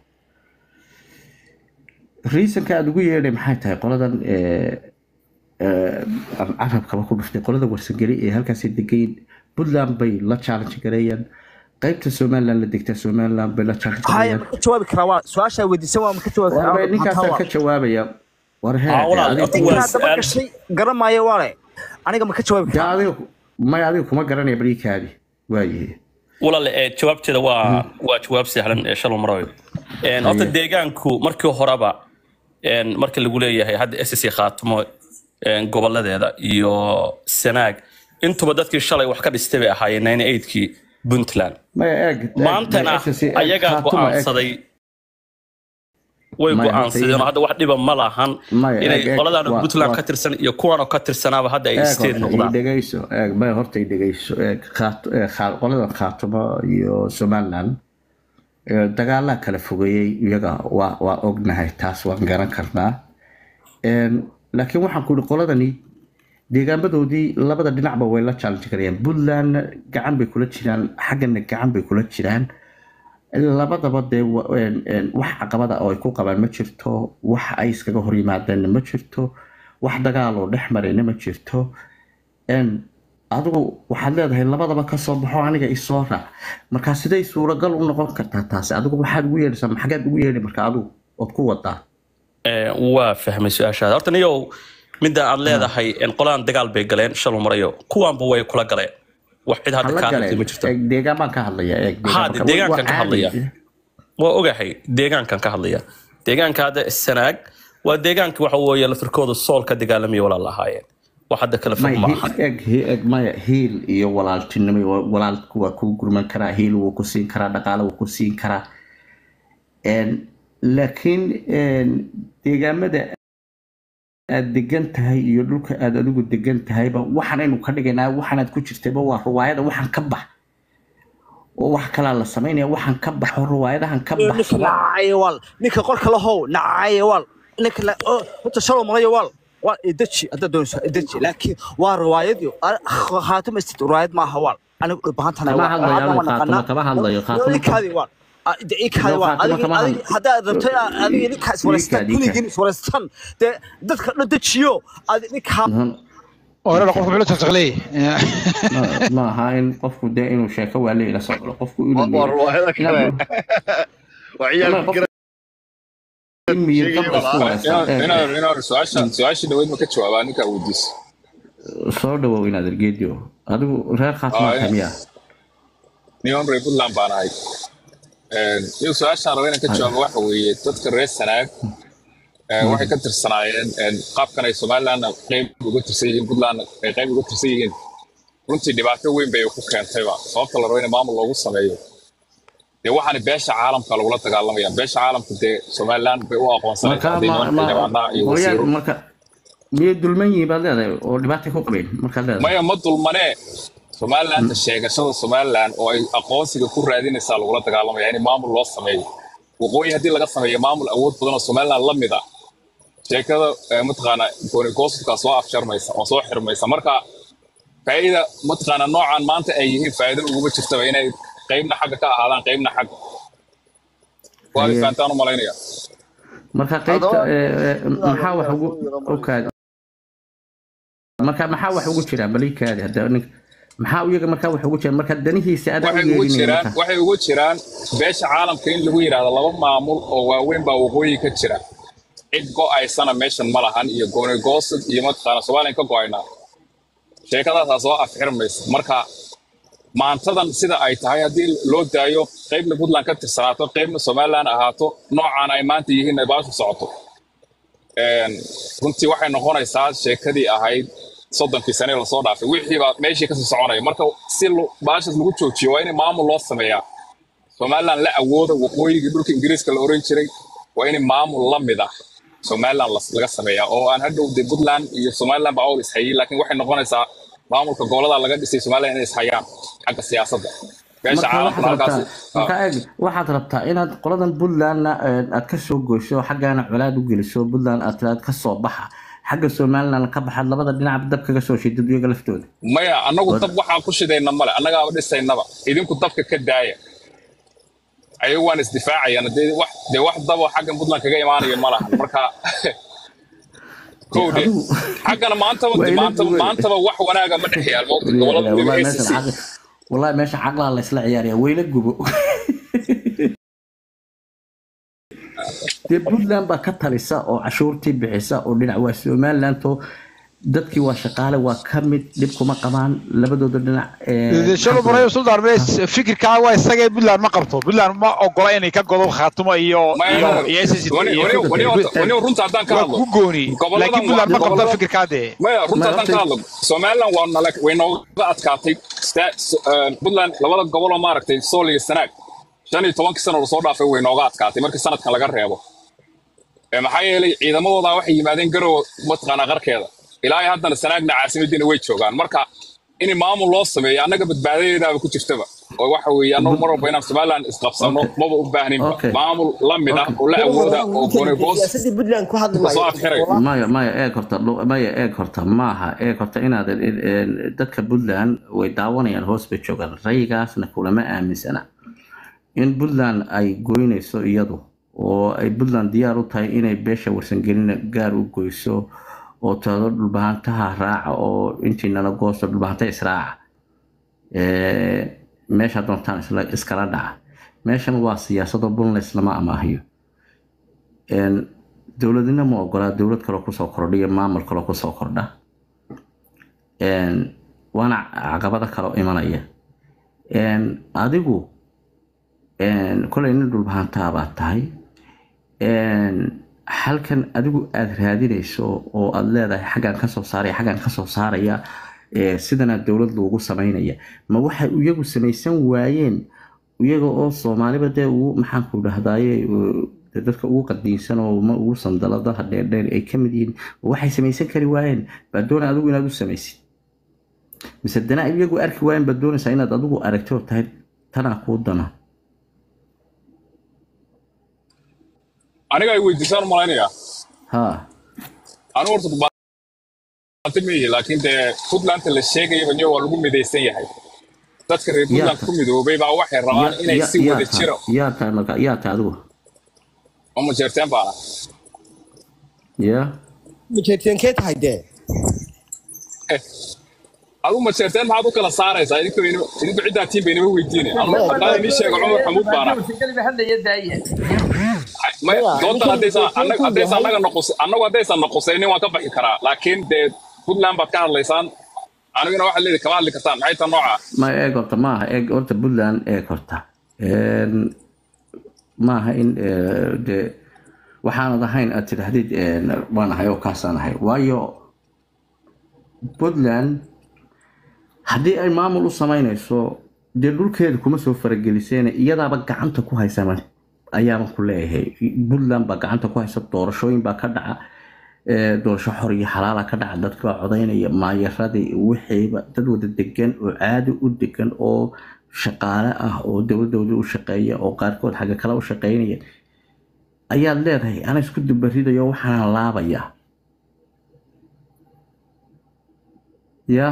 reasonka aada ugu yeedhay maxay tahay qoladan carabkaba ku dhuftay qolada warsangeli ee halkaasi degayn puntland bay la challenge gareeyaan qaybta somaliland la degtaa somaliland bay la challenge haya gareeyaan ma ka jawaabi karaa waa su-aashaa weydiisan waa ma ka jawaabi Waa bay karaa ninkaasaan ka jawaabaya war hee Ah, walaal, adiga horta kuma- waa- ninkaa daba gashay garamaayo waale aniga ma ka jawaabi dee karaa adiga maya adiga kuma garanaya bal ii kaadi waayahe walaal ee jawaabteeda waa waa jawaab sahlan ee shalom marayo Een, horta Haye. deegaanku markii horeba een, marka lagu leeyahay hadda SSC khaatimo een, goboladeeda iyo sanaag intuba dadkii shalay wax ka dhistay bay ahaayeen 98kii puntland maya eeg eeg, maantana maya, SSC, eeg, ayagaa Khartoum, eeg. go'aansaday way Maya, go'aansadeen oo horta hadda wax dhiba ma lahan Maya, inay eeg, eeg, qoladan waa- puntland waa- ka tirsan iyo kuwan oo ka tirsanaaba hadda ay eeg state horta ii noqdaan dhegeyso eeg maya horta ii dhegeyso eeg Khaat- ee, Khaa- qoladan khaatumo iyo somaliland ee, dagaalaa kala fogeeyey iyaga waa waa ognahay taas waan garan karnaa Een, laakiin waxaan ku ihi qoladani deegaamadoodii labada dhinacba way la challenge garayaan puntlandna gacan bay kula jiraan xaggana gacan bay kula jiraan labadaba dee wa- een- een, wax caqabada oo ay ku qabaan ma jirto wax ay iskaga hor yimaadeenna ma jirto wax dagaal oo dhex marayna ma jirto Een, adigu waxaad leedahay labadaba kasoo baxo aniga isoo raac markaa siday suuragal u noqon kartaa taasi adigu waxaad ugu yeedhaysaa maxageed ugu yeedhi marka adigu ood ku wadaa Ee, waa fahmay su-aashaada horta niyow midda aad leedahay een, qoladan dagaal bay galeen shalom marayo kuwaanba way kula galeen wax cid hadda hala kaa galeen hadlay ma jirto eeg deegaan baan ka hadlaya eeg Ha, deegaan deegaankan ka hadlaya. caadi. waa ogahay deegaankan ka hadlaya deegaanka hadda sanaag waa deegaankii waxa weeye lafirkooda sool ka dagaalamaya walaal ahaayeen wax hadda kala fog Maya, ma hi- aha eeg hi- eeg maya hiil iyo walaaltinimo iyo walaalku waa kuu gurman karaa hiil wuu ku siin karaa dhaqaale wuu ku siin karaa Een, laakiin een, deegaamada aad degan tahay iyo dhulka aad adigu degan tahayba waxaanaynu ka dhigaynaa waxaanaad ku jirtayba waa ruwaayada waxaan ka bax oo wax kalaa la samaynaya waxaan ka baxo ruwaayadahan ka ninka baxsada nacaayo waal ninka qorka lahow nacaayo waal ninka la oo horta shalom malayo waal waa idaji haddaad doonayso idaji laakiin waa riwaayadii khaatuma istid riwaayad maaha waal anigu dhibahantana Kama hadlayo, anigu khaatuma kama hadlayo, khaatuma- ikaadi waal ikaadi No, waal khaatuma kama adiga hadlayo. haddaad rabto adiga ninkaa iswareystaan Ikaadi, ikaadi. kuligiin iswareystaan dee dadka dhan dejiyo adi ninkaa orada qofku muxuu la soclay Ma- ma aha in qofku dee inuu sheeko waale ila socdo qofku inuu waa ruwaayada kale waa ciyaalka Qof- gara in miyir qabla isku wareystaan. Eeg, eeg. inaad su-aasha su-aashii dhaweyd ma ka jawaabaa ninkaa weydiis soo dhawow inaad ergeedio adigu reer Ah, khaatimaadka eh. miya niman reer puntland baan ahay iyagu su-aashaan raba inaan ka jawaabo waxa weeye dadka reer sanaag eh, waxay ka tirsanaayeen een, qaabkan ay somalilandna qeyb uga tirsan yihiin puntlandna ay qeyb uga tirsan yihiin runtii dhibaato weyn bay ku keentayba sababta la rabo in maamul loogu sameeyo dee waxaana beesha caalamka lagula dagaalamaya beesha caalamka dee somaliland bay u aqoonsanaysaa marka hadday ma- niman ma- xildhibaanaa iyo mooyaan wasiiro marka miyay dulman yihiin baad leedahay oo dhibaata ku qabeen markaad leedahay maya ma dulmanee somalilandta sheegashada somaliland oo ay aqoonsiga ku raadinaysaa lagula dagaalamaya in maamul loo sameeyo waqooyi haddii laga sameeyo maamul awood badan oo somaliland la mid ah sheekada eh, mataqaana goonigoosudkaa soo afjarmaysa oo soo xirmaysa marka faa'iida mataqaana noocan maanta ay yihiin faa'iido uguma jirtaba inay qeybna xagga ka ahaadaan qeybna xagga waa Haye. fahantaan u malaynaya marka qaybta Haddaba- eh, eh, maxaa wax ugu okaadi marka maxaa wax ugu jira balikaadi hadda nin maxaa iyaga markaa wax ugu jira marka danihiisa adaa u waxay ugu yeedhinaya jiraan marka waxay ugu jiraan beesha caalamka in lagu yidhaahdo laba maamul oo waaweyn baa waqooyi ka jira cid go'aysana meeshan ma lahan iyo goonigoosad iyo mataqaana soomaaliyan ka go'aynaa sheekadaasaa soo afxirmaysa marka maantadan sida ay tahay haddii loo daayo qaybna puntland ka tirsanaato qaybna somaliland ahaato noocaan ay maanta yihiin ay baashu socoto Een, runtii waxay noqonaysaa sheekadii ahayd soddonkii sane lasoo dhaafay wixii baa meeshii kasii soconaya marka si lo- baashas lagu joojiyo waa in maamul loo sameeyaa somaliland la awooda waqooyigii dhulka ingiriiska la oran jiray waa in maamul la mid ah somaliland las- laga sameeyaa oo aan hadhow de puntland iyo somaliland baa awl ishayay laakiin waxay noqonaysaa maamulka gobolada laga dhisay somaliland inay ishayaan xagga siyaasadda beesha marka caalamkuna waxaad halkaas rabtaa marka eeg waxaad rabtaa inaad qoladan puntlandna eh, aad ka soo goyso xaggaana colaad u geliso puntland aad tiraad ka soo baxa xagga somaliland ka baxaad labada dhinac dab kaga soo shidid iyaga laftooda maya annagu Wad- dab waxaan ku shidayna male annagaaba dhisaynaba idinku dabka ka daaya ayagu waan isdifaacayaan dee wax dee wax dabo xaggan puntland kaga imaanayo ma lahan marka kowde adigu xaggana maantaba waa ila maantaba duwan maantaba wax wanaaga ma dhex yaal mawqti gobolada wallahi weliba meeshan ACC caqli wallahi meesha caqlaa la isla ciyaaraya wayla gubo dee puntland baa ka talisa oo cashuurtii bixisa oo dhinac waa somaliland oo dadkii waa shaqaale waa ka mid dhib kuma qabaan labadooda dhinac eh, shalo maxaan ku marayo dhahay suldaan mees fikirkaa waa isagee puntland ma qabto puntland ma ogola inay ka godo khaatumo iyo maya iyo maya iyo SSC wani iyo wani wani horta- wani runta haddaan ka waa hadlo ku gooni laakiin goboladan waa puntland ma qabto gobolada fikirkaa dee maya runta ma haddaan ka horta hadlo somaliland waa nala way nooga adkaatay sta- s- eh, puntland labada goboloo maaragtay sool iyo sanaag shan iyo tobankii sano lasoo dhaafay way nooga adkaatay markii sanadkan laga reebo Eh, maxaa yeelay ciidamadooda waxay yimaadeen garow mataqaanaa qarkeeda ilaa iyo haddana sanaagna caasimadiina way joogaan marka in maamul loo sameeyo annaga badbaadadeedaaba ku jirtaba oo waxa weeye annagu mar walba inaan somaliland isqabsano okay maba u baahninba okay maamul la mid ah okay oo la awooda oo gooni boos siyaasadii puntland ku hadli lasoo maayo afxirayo maya maya eeg horta dhu- maya eeg horta maaha eeg horta inaad dadka puntland way daawanayaan hoos bay joogaan rayigaasna kulama aaminsana in puntland ay goynayso iyadu oo ay puntland diyaar u tahay inay beesha warsangelina gaar u goyso oo tado dhulbahantaha raaca oo intiinana goosto dhulbahanta israaca Eh, meesha doontaan isla- iskala dhaca meeshan waa siyaasado puntland lama amaahiyo Een, dowladina ma ogolaa dowlad kaloo kusoo kordhiya maamul kaloo kusoo kordha Een, waana caqabado kaloo imanaya Een, adigu een, kolay nin dhulbahantaa baad tahay Een, halkan adigu aad raadinayso oo aad leedahay xaggan kasoo saaraya xaggan kasoo saaraya ee, sidana dowlad loogu samaynaya ma waxay iyagu samaysan waayeen iyaga oo soomaaliba dee ugu maxaanku dhahdaye dee dadka ugu qadiinsan oo ma ugu sandaladaha dheerdheer ay ka mid yihiin ma waxay samaysan kari waayeen baa doona adigu inaad u samaysid mise dana iyagu arki waayeen baad doonaysaa inaad adigu aragto oo tahay tanaa kuu dana aniga ay weydiisaan malaynayaa ha anu horta dhulbaante miyi laakiin dee puntlandta la sheegayaba niyo waa lagu midaysan yahay dadka reer yaa puntland ku midoobay baa waxay rabaan yaa inay yaa si yaa wada tahay jiro yaa tahay marka yaa tahay adigu uma jeerteen baana yaa majeerteenkee tahay dee adu ma jeerteen maxaad u kala saaraysaa idinku idinku ciddaa tiin baynama weydiine anu haddaan inii sheego cumar xamuud baana maya maya doodan ninkan haddaysan annaga majeerteenkuu haddaysan yahay annaga noqos annagu haddaysan noqosaynin waan ka baxi karaa laakiin dee puntland baad ka hadlaysaan aniguna waxaad leedahay kama hadli kartaan maxay tan nooca ma eeg horta maaha eeg horta puntland eeg horta Een, maaha in eh, de waxaanad ahayn aad tidhaahdid een, waan ahay oo kaasaan ahay waayo puntland haddii ay maamul u samaynayso dee dhulkeeda kuma soo farageliseen iyadaaba gacanta ku haysama ayaaban ku leeyahay puntland baa gacanta ku haysa doorashooyin baa ka dhaca ee, doorasho xor iyo xalaala ka dhaca dadka baa codaynaya maayaradii wixiiba dad wada degan oo caadi u degan oo shaqaale ah oo dowladooda u shaqeeya oo qaarkood xagga kale u shaqeynaya ayaad leedahay ana isku dubaridayo waxaan laabaya ya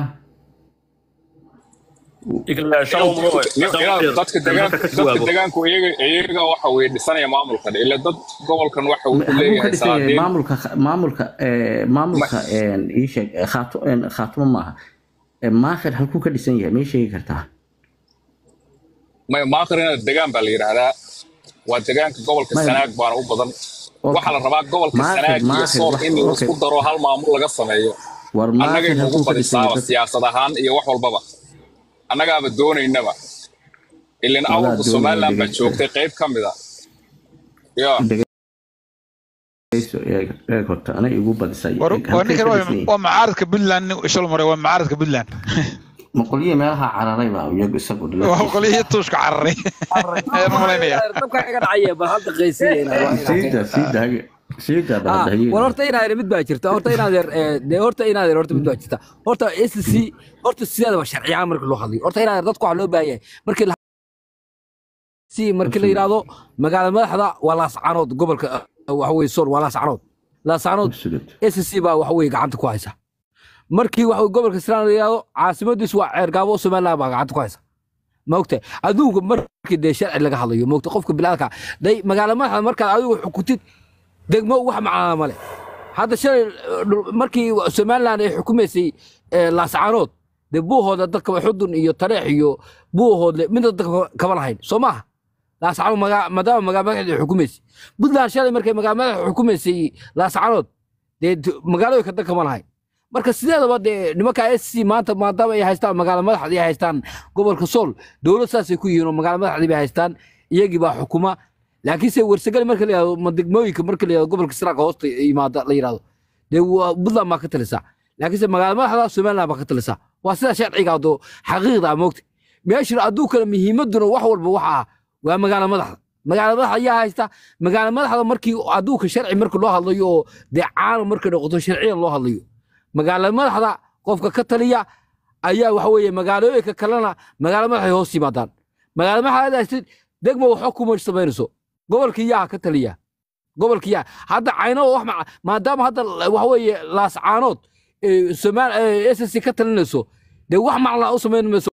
dadka degaanka dadka degaanku iyaga iyaga waxa weye dhisanaya maamulka ila dad gobolkan waxa uu ku halkuu ka leeyahay dhisan yahay saadeen maamulka maamulka eh, maamulka een, ii sheeg eh, khaato- een, khaatumo maaha Eh, maakhir halkuu ka dhisan yahay may sheegi kartaa may maakrina degaan baa la yidhaahdaa waa degaanka gobolka May- sanaag baana u badan Okay. waxaa la rabaa gobolka Maakhir, sanaag iyo maakhir, sool wax- in okay. laisku daro hal maamul laga sameeyo war annagay maakhir nagu halkuu ka dhisan yahay badisaaba dad- siyaasad ahaan iyo wax walbaba annagaaba doonaynaba ilan Wallahi awalka doonaya somaliland baa dhegeysta. joogtay qayb ka mid a ya dhegeyso eeg eeg horta anay igu badisay war Eeg, war halkay ninkan ka waa dhisan yihiin waa macaaradka puntland shal mare waa macaaradka puntland maqolyo meelaha cararay baa iyagu isagu waa qolihii tuushka cararay ayaan malaynaya dabka iga dhacaya bal hadda qaysiyeena siida siida siida dabadahaye war horta inaad mid baa jirta horta inaad de horta inaad horta mid baa jirta horta SC horta sideedaba sharciyan marka loo hadlayo horta inaad dadku waxa loo baahan yahay markii la si markii la yidhaahdo magaala madaxda waa laascanood gobolka uh, waxa weye sool waa laascanood laascanood s c baa waxa weye gacanta ku haysa markii waxa weye gobolka siraan la yidhaahdo caasimadiisu waa ceergaabo somaliland baa gacanta ku haysa maogta aduunka markii dee sharci laga hadlayo maogta qofka bilaadka day magaala madaxda markaad adigu xukutid degmo wax macnaa male hadda shalay uh, dhul- markii somaliland ay xukumaysay eh, laascanood dee buuhooda dadka xudun iyo tareex iyo buuhoodle midna dadka kama lahayn soo maaha laascanood magaa- maadaama magaala madaxda ay xukumaysay puntland shalay markay magaala madaxda xukumaysay laascanood dee t- magaalooyinka dan kama lahayn marka sideedaba dee nimanka s c maanta maadaama ay haystaan magaala madaxdii ay haystaan gobolka sool dowlad saasay ku yihiin oo magaala madaxdii bay haystaan iyagii baa xukuma laakiinse warsagali marka la yihahdo ma degmooyinka marka la yihahdo gobolka siraanka hoosta yimaada la yihahdo dee waa puntland baa ka talisaa laakiinse magaala madaxda somaliland baa ka talisaa waa sida sharciga adoo xaqiiqda ah moogta meeshan adduunkana muhiimaduna wax walba waxa ah waa magaala madaxda magaala madaxda ayaa haysta magaala madaxda markii adduunka sharci marka loo hadlayo oo dee caano markay noqoto sharciyan loo hadlayo magaala madaxda qofka ka taliya ayaa waxa weeye magaalooyinka kalena magaala madaxay hoos yimaadaan magaala madaxda haystid degmo waxba kuma samaynayso gobolkii yaa ka taliya gobolkii yaa hadda cayno wax ma maadaama hadda waxa weeye laascaanood somaal s c ka talinayso dee wax macla u samayn mayso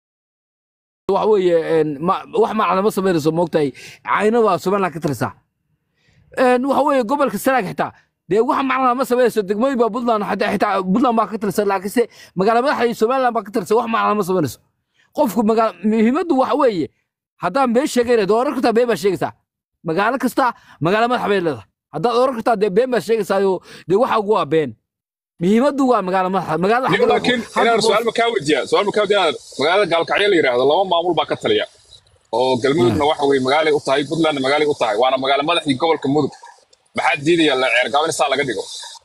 wax weeye een, ma- wax macna ma samaynayso moogtahay cayno baa somaliland ka talisaa een, waxa weeye gobolka sanaag xitaa dee wax macna ma samaynayso degmooyin baa puntland xitaa xitaa puntland baa ka talisa laakiinse magaala madaxa iyo somaliland baa ka talisa wax macna ma samaynayso qofku magaala muhiimaddu waxa weeye haddaan been sheegayna dee oran kartaa been baa sheegaysaa magaalo kasta magaalo madax bay leedahay haddaad oran kartaa dee been baa sheegaysaayo dee waxa ugu waa been muhiimaddu waa magaalo madaxa magaalada Niyo, xagga laakiin hadda inaan boos- su-aal ma kaa weydiiyaa su-aal ma kaa weydiiyaa inaad magaalada gaalkacyo la yidhaahdo laba maamul baa ka taliya oo galmudugna waxa weye magaalay u tahay puntlandna magaalay u tahay waana magaalo madaxdii gobolka mudug maxaa diidaya la ceergaabo in saa laga dhigo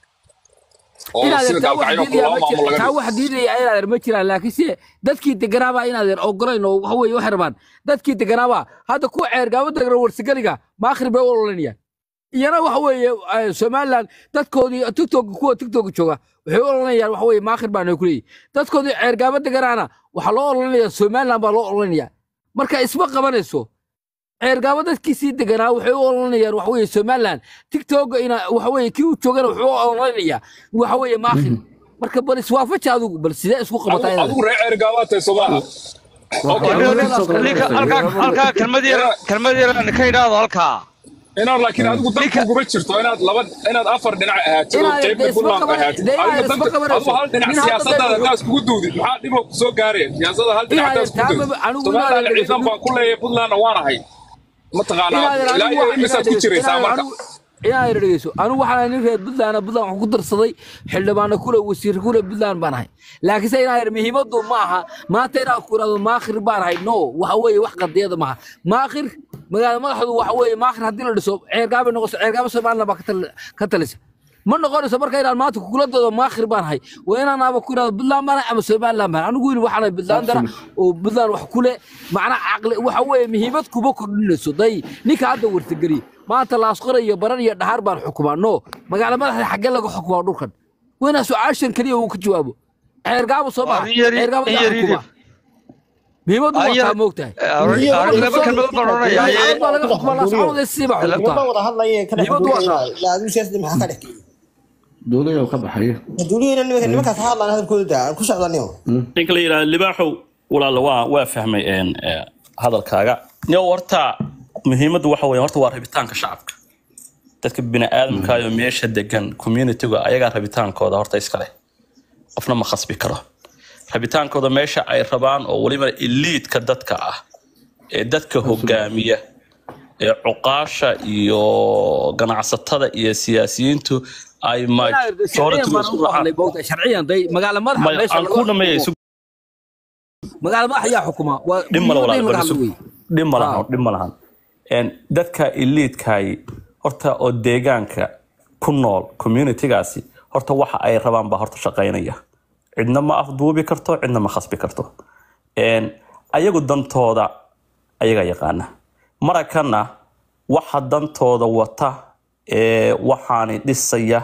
oo inaad sida taa wax gaalkacyo diidaya laba ma maamul jira- laga taa dhigo wax diidaya inaad ma jiraan laakiinse dadkii deganaabaa inaadeer ogolayn oo waxa weeye waxay rabaan dadkii deganaabaa hadda kuwa ceergaabo degna warsigaliga maakhir bay u ololanayaan iyana waxa weeye eh, somaliland dadkoodii tiktok kuwa tiktok jooga waxay u ololanayaan waxa weeye maakhir baana ku leeyihin dadkoodii ceergaabo deganaana waxaa loo ololanaya somaliland baa loo ololanaya marka isma qabanayso ceergaabo dadkiisii deganaa waxay u ololanayaan waxa weeye somaliland tiktok ina waxa weeye kii u joogana wuxuu u ololanaya waxa weeye maakhir marka bal iswaafaji adigu bal sidee isku qabataa Adigu- inaad adigu reer ceergaabaad tahay soomaha ninka halkaa halkaa kelmad yar kelmad yar aan ka idhaahdo halkaa inaad laakiin adigu danku kuma jirto inaad laba inaad afar dhinac ahaatid oo Inaad qaybna isma puntland qaban- ahaatid dee inaad adigu isma danta qabanayso. adigu hal dhinac Nin hadda siyaasadaada dee- haddaad iskugu duudid maxaa dhib oo kusoo gaareen siyaasada hal dhinac Inaad haddaad iskugu taaba- duudid anigu somaliland inaad- ciidan baan ku leeyahay puntlandna waan ahay mataqaanaa Inaadan ilaa anigu iyo wax- imisaad ku inaadan- jiraysaa inaadan marka anigu- inaadan dhegeyso anigu waxaan nin reer puntland puntland waxaan ku darsaday xildhibaano kule wasiir kule puntland baan ahay laakiinse inaadan muhiimaddu ma aha maanta inaan ku irahdo maakhir baan ahay no waxa weeye wax qadiyada maaha maakhir magaala madaxdu waxa weeye maakhir haddii la dhiso ceergaabay noqoso ceergaabo somaliland baa ka tal- ka talisa ma noqonayso marka inaan maanta kugula doodo maakhir baan ahay waa inaan aba ku irahdo puntland baan ahay ama somaliland baan ahay. anigu wili waxaan ahay puntlandana oo puntland wax kule macnaa caqli waxa weeye muhiimad kuma kordhinayso day ninka hadda wartageliye maanta laasqora iyo baran iyo dhaxar baan xukumaa no magaala madaxda xaggee laga xukumaa dhulkan waa inaa su-aashan keliya uu ka jawaabo ceergaabo soo maha in yar- ceergaabo in yaa yar- xukumaa muhiimaddu waa Ayar- taa moogtahay laba kelmadood baan odhanayaa Laascaanood baa laga xukumaa laascaanood ee siiba Niman xukumaa wada hadlaya kana Muhiimaddu waa taa. adigu siyaasadda maxaa ka dhexeeyay duulayo ka baxayo duuliyana nimanka nimankaas ha hadlaan hadalkooda daa aan ku socdaniyo ninka la yidhahda libaaxow walaala waa waa fahmay een, ee, hadalkaaga yo horta muhiimaddu waxa weeye horta waa rabitaanka shacabka dadka bini'aadamka iyo meesha degan communityga ayagaa rabitaankooda horta iska leh qofna ma khasbi karo rabitaankooda meesha ay rabaan oo weliba eliidka dadka ah ee dadka hogaamiya ee cuqaasha iyo ganacsatada iyo siyaasiyiintu ay sharciyan baan ugu hadlay moogtahay sharciyan day magaala madaxa meesha aan laga ku dhameeya xukumo. magaala madaxa ayaa xukumaa waa dhib male muhiimadda in laga walaal hadlo wey dhib ma lahan dhib ma lahan Een, dadka eliidkaay horta oo deegaanka ku nool communitygaasi horta waxa ay rabaan baa horta shaqaynaya cidna ma afduubi karto cidna ma khasbi karto Een, ayagu dantooda ayaga yaqaana marakana waxa dantooda wata ee waxaani dhisaya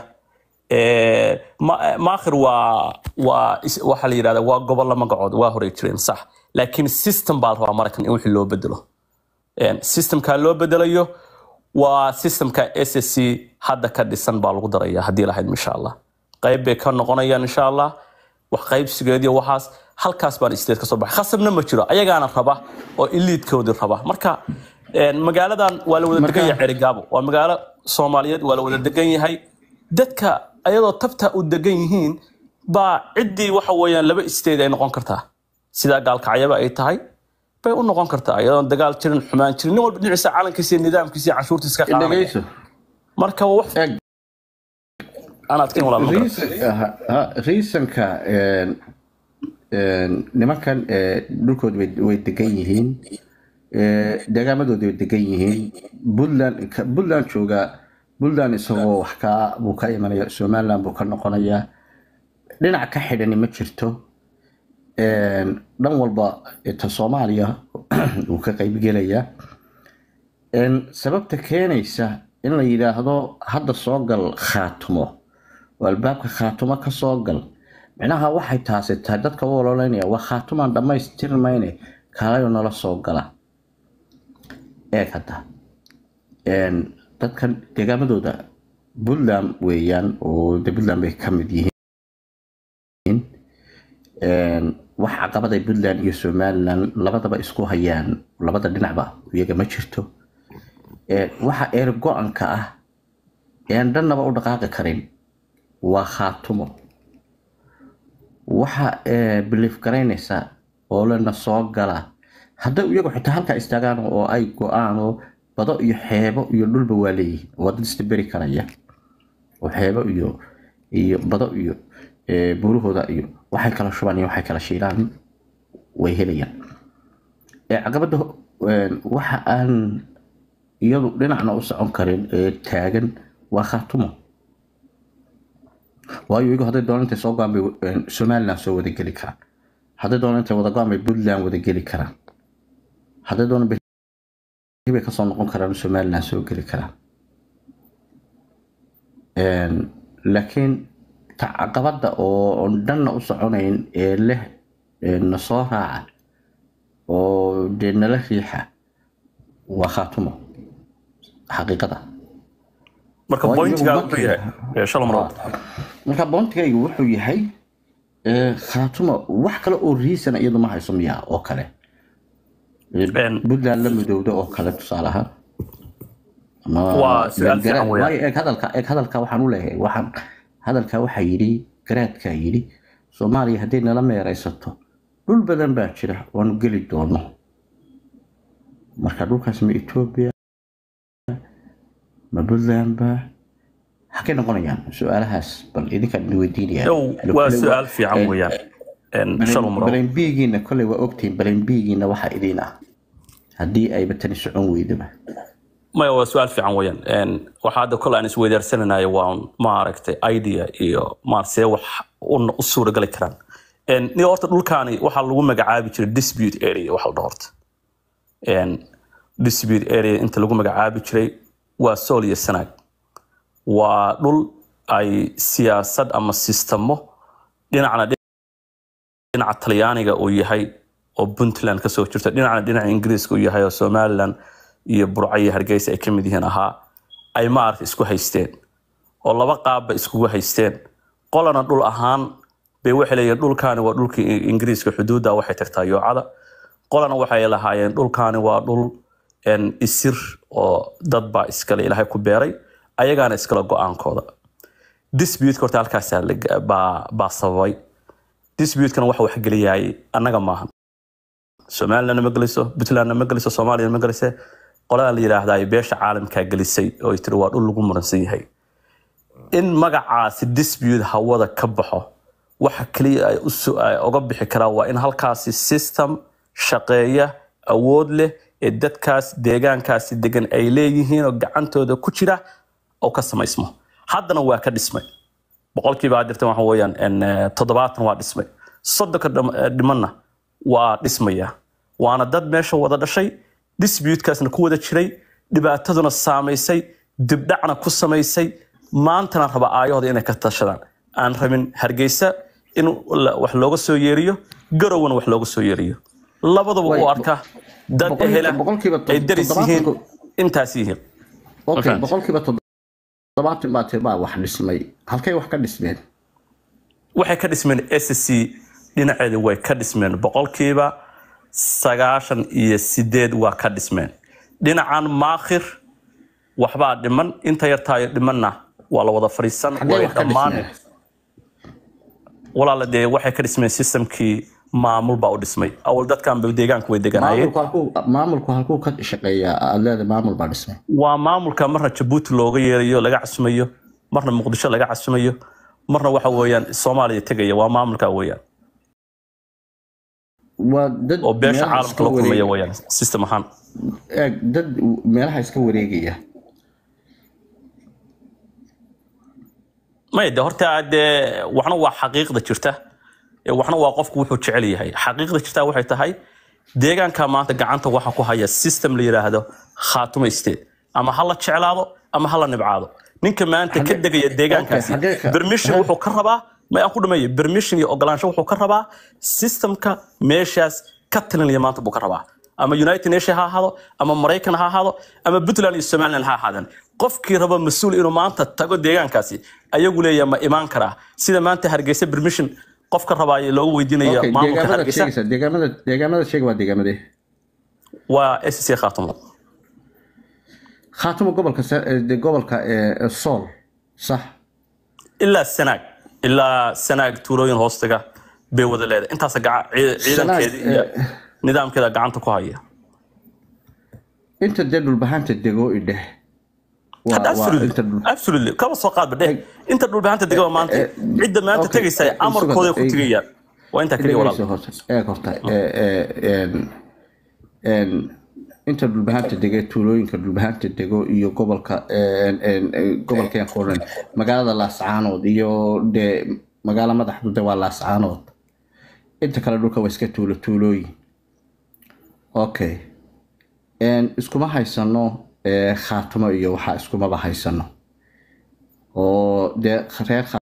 ee, ma- maakhir waa waa is- waxaa la yidhahda waa gobollo magacood waa horey jireen sax laakiin system baa la rabaa maraykan in wixii loo bedelo systemka loo bedelayo waa systemka ssc hadda ka dhisan baa lagu daraya haddii lahayd insha allah qayb bay ka noqonayaan insha allah wax qaybsigeediyo waxaas halkaas baan state kasoo baxay khasabna ma jiro ayagaana raba oo iliidkoodii raba marka magaaladan waa la wada degan yahay cerigaabo waa magaalo soomaaliyeed waa la wada degan yahay dadka ayadoo tabta u degan yihiin baa ciddii waxa weeyaan laba state ay noqon kartaa sidaa gaalkacyaba ay tahay bay u noqon kartaa iyadoon dagaal jirin xumaan jirin nin walba dhinaciisa calankiisa iyo nidaamkiisa iyo canshuurtiisa ka qaadanaya marka waa wax reasonka nimankan dhulkooda way degan yihiin deegaamadooda way degan yihiin puntland puntland jooga puntland isagoo wax ka buu ka imanaya somaliland buu ka noqonayaa dhinac ka xidhani ma jirto dhan walba ta soomaaliya wuu ka qaybgelayaa sababta keenaysa in la yidhaahdo hadda soo gal khaatumo oo albaabka khaatumo ka soo gal micnaha waxay taasi tahay dadka u ololeynaya waa khaatumaan dhammaystirmayne kaalayo nala soo gala eeg hadda dadkan deegaamadooda puntland weeyaan oo de puntland bay ka mid yihiin wax caqabaday puntland iyo somaliland labadaba isku hayaan labada dhinacba iyaga ma jirto waxa eer go-anka ah ean dhannaba u dhaqaaqi karin waa khaatumo waxa biliif garaynaysa oo lena soo gala hadday iyagu xitaa halkaa istaagaan oo ay go-aan oo bado iyo xeebo iyo dhulba waa leeyihiin waa dad isdaberi karaya oo xeebo iyo iyo bado iyo buurahooda iyo waxay kala shubaan iyo waxay kala shiilaan way helayaan caqabadda waxa aan iyadu dhinacna u socon karin ee taagan waa khaatumo waayo iyagu hadday doonaan intay soo go-aan bay somaliland soo wada geli karaan hadday doonaan intay wada go-aan bay puntland wada geli karaan hadday doonaan bay kasoo noqon karaan somaliland soo geli karaan laakiin caqabadda oo dhanna u soconayn ee leh na soo raaca oo dee nala riixa waa khaatumo xaqiiqada marka bointiga wuxuu yahay shalom rood marka bointigaygu wuxuu yahay khaatumo wax kale oo riisan iyadu ma hayso miyaa oo kale puntland la midowda oo kale tusaale ahaan eeg hadalka eeg hadalka waxaan u leeyahay waxaan hadalka waxaa yidhi garaadkaa yidhi soomaaliya hadday nala meeraysato dhul badan baa jira waanu geli doono marka dhulkaas ma etoobiya ma puntland ba xagay noqonayaan su-aalahaas bal idinkaan idin weydiinaya waa su-aal fiican weeyaan shalom rood balenbigiina koley waa ogtihiin balenbigiina waxaa idiin ah haddii ayba tani socon weydaba maya waa su-aal fiican weeyaan waxaa hadda kole aan isweydaarsananayo waa maaragtay idea iyo maar see wax u suuragali karaan ni horta dhulkaani waxaa lagu magacaabi jiray dispute area waxa la dhaho horta dispute area inta lagu magacaabi jiray waa sool iyo sanaag waa dhul ay siyaasad ama sistamo dhinacna dhinaca talyaaniga uu yahay oo puntland kasoo jirta dhinacna dhinaca ingiriiska uu yahay oo somaliland iyo burco iyo hargeysa ay ka mid yihiin ahaa ay maaragta isku haysteen oo laba qaabba iskugu haysteen qolana dhul ahaan bay waxay leeyihiin dhulkaani waa dhulkii ingiriiska xuduudda waxay tagtaa yoocada qolana waxay lahaayeen dhulkaani waa dhul isir oo dad baa iskale ilaahay ku beeray ayagaana iskale go-aankooda disputeka horta halkaasaa baa sababay disputekana waxa wax geliyay annaga maahan somalilandna ma geliso puntlandna ma geliso soomaaliyana ma gelise qoladan la yidhaahdaa beesha caalamkaa gelisay oo tiri waa dhul lagu muransan yahay in magacaasi dispute hawada ka baxo waxa kaliya ay uga bixi karaan waa in halkaasi system shaqeeya awood leh ee dadkaas deegaankaasi degan ay leeyihiin oo gacantooda ku jira oo ka samaysmo haddana waa ka dhismay boqolkiiba adirtan waxa weeyaan toddobaatan waa dhismay soddonka dhimanna waa dhismaya waana dad meesha wada dhashay disputekaasna ku wada jiray dhibaataduna saamaysay dibdhacna ku samaysay maantana raba aayahooda inay ka tashadaan aan rabin hargeysa in wax looga soo yeeriyo garowna wax looga soo yeeriyo labadaba Way- u arka dad boqol- ehela boqolkiiba to- ay daris yihiin toddobaatan intaas yihiin okay fahantay? boqolkiiba toddobaatan baa tiri baa wax dhismay halkay wax ka dhismeen waxay ka dhismeen SSC dhinaceeda way ka dhismeen boqolkiiba sagaashan iyo sideed waa ka dhismeen dhinacan maakhir waxbaa dhiman inta yartaayo dhimanna waa la wada fadhiisan Xaggee way wax ka dhammaan dhismeen? walaala dee waxay ka dhismeen systemkii maamul baa u dhismay awal dadkan ba deegaanku way deganaayeen maamulku halkuu maamulku halkuu ka shaqeeyaa aad leedahay maamul baa dhismay waa maamulka marna jabuuti looga yeerayo laga casumayo marna muqdisho laga casumayo marna waxa weeyaan soomaaliya tegaya waa maamulka weeyaan waa dad oo beesha meelaha caalamka iska la kulmaya wareeg- weeyaan system ahaan eeg dad meelaha iska wareegaya maya de horta dee waxna waa xaqiiqda jirta ee waxna waa qofku wuxuu jecel yahay xaqiiqda jirta waxay tahay deegaanka maanta gacanta waxa ku haya system la yidhaahdo khaatumo state ama ha la jeclaado ama ha la nibcaado ninka maanta ka Xagee- degaya deegaankaasi okay, xagee ka- permission ha? wuxuu ka rabaa ma aan ku dhameeyo permission iyo ogolaansho wuxuu ka rabaa systemka meeshaas ka talinaya maanta buu ka rabaa ama united nation ha ahaado ama maraykan ha ahaado ama puntland iyo somaliland ha ahaadaan qofkii raba mas-uul inuu maanta tago deegaankaasi ayagu leeyahay ma imaan karaa sida maanta hargeysa permission qofka rabaayo loogu weydiinaya okay maamulka deegaamada hargeysa sheegaysa deegaamada deegaamada sheega waa deegaamadee waa sc khaatumo khaatumo gobolka sa- eh, de- gobolka eh, sool sax ilaa sanaag ilaa sanaag tuulooyin hoostiga bay wada leedahay intaas gaca- cii- ciidankeeda Sanaag, iyo eh, nidaamkeeda gacanta ku haya inta dee dhulbahanta dego idheh waa Hadda waa absolutely inta dhul absolutely kaba soo qaadba dheh inta dhulbahanta degaba maanta eh, cidda maanta okay, tegaysa eh, amarkooda ku eh, tegayaan waa intaa keliya dhegeyso walaal horta eeg horta eh, eh, en en inta dhulbahanta dege tuulooyinka dhulbahanta dego iyo gobolka en en eh, gobolkeen qoran magaalada laascaanood iyo dee magaalo madaxdu de waa laascaanood inta kale dhulka waa iska tuulo tuulooyin okay en iskuma haysano eh, khaatumo iyo waxaa iskumaba haysano oo dee reer